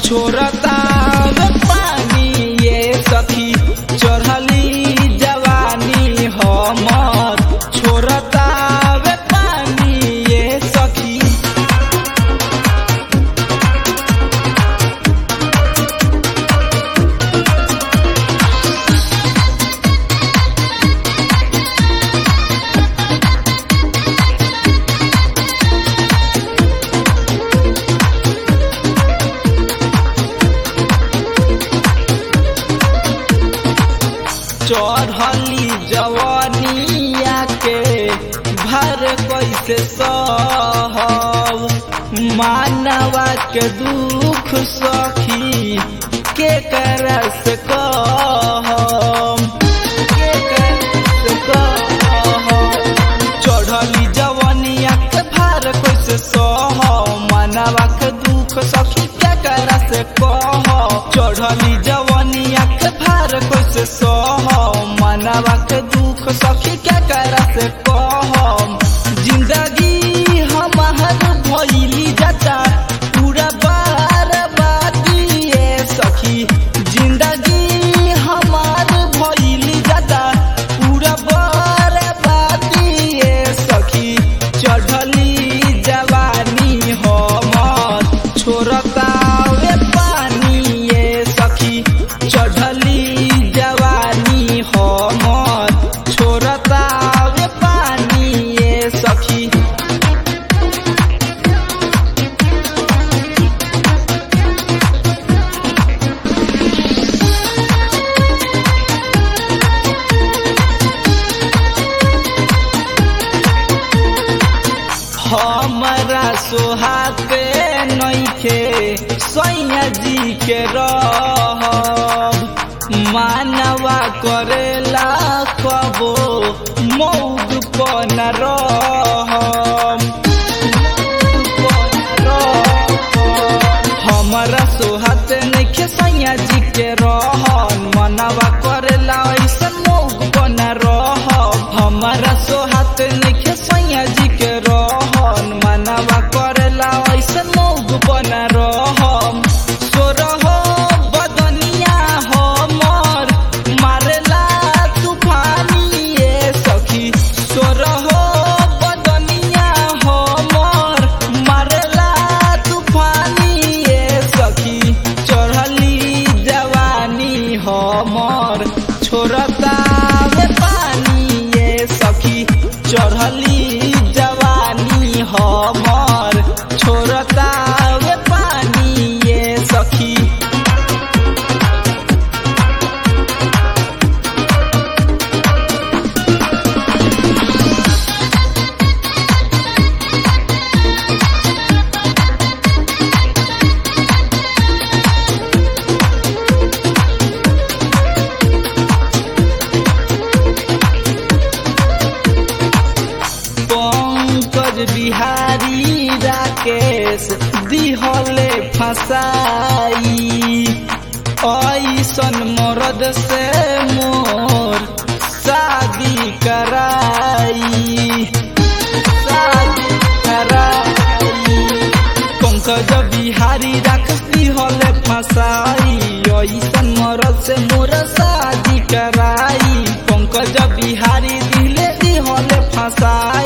छोड़ता पानी ये सखी चढ़ली जवानी हमर छोड़ता पानी ये सखी चढ़ली जवानिया के भर कैसे सहब मानवा के दुख सखी के करस कहम के करस कहम चढ़ली जवानिया के भर कैसे सहब मानवा के दुख सखी के करस कह चढ़ली जवानिया के भार कैसे सह मनवा के दुख सखी के करस कह जिंदगी हमार भइली जाता पूरा बार बादिए सखी जिंदगी हमार भइली जाता पूरा बार बादिए सखी चढ़ली जवानी हमर छोड़ता वे पानी ये सखी चढ़ली जवानी हमर छोड़ता वे पानी ये सखी हमरा सोहाते नइखे सैया जी के रह मानवा करेला कबो मौग पन रह हमरा सोहाते नइखे सैया जी के रहन मनवा करेला ऐसन मौग पन रह हमरा सोहाते नइखे सैया जी के रहन मनवा करेला ऐसन मौग बन रहम सोरह बदनिया हमर मारेला तूफानी ये सखी सोरह बदनिया हमर मारेला तूफानी ये सखी चढ़ली जवानी हमर छोड़ता वे पानी ये सखी चढ़ली जवानी हमर छोड़ता वे पानी ये सखी पंकज बिहारी राकेश दिहले फसाई ऐसन मरद से मोर शादी कराई शादी कराई पंकज बिहारी राकेश दिहले फसाई ऐसन मरद से मोर शादी कराई पंकज बिहारी दिले दिहले फसाई